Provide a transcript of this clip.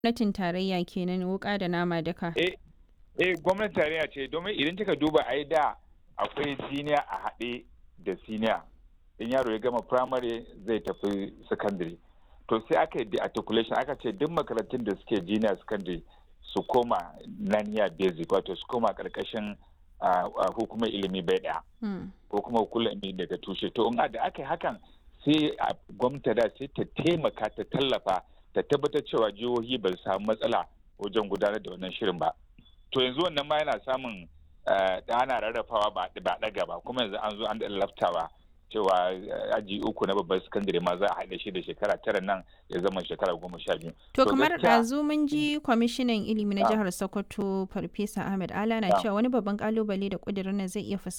gwamnatin tarayya kenan wuka da nama duka. Eh, eh gwamnatin tarayya ce domin idan kika duba ai da akwai siniya a haɗe da siniya. In yaro ya gama primary zai tafi secondary. To sai aka yi articulation aka ce duk makarantun da suke junior secondary su koma naniya basic wato su koma karkashin hukumar ilimi bai ɗaya. Ko kuma hukumar ilimi daga tushe. To in da aka yi hakan sai gwamnati da sai ta taimaka ta tallafa ta tabbatar cewa jihohi ba su samu matsala wajen gudanar da wannan shirin ba to yanzu wannan ma yana samun da ana rarrafawa ba ɗaga ba kuma yanzu an zo an laftawa cewa aji uku na babban sakandare ma za a haɗe shi da shekara tara nan ya zama shekara goma sha biyu. To kamar ɗazu mun ji kwamishinan ilimi na jihar Sokoto Farfesa Ahmed Ala na cewa wani babban kalubale da ƙudurin nan zai iya fuskanta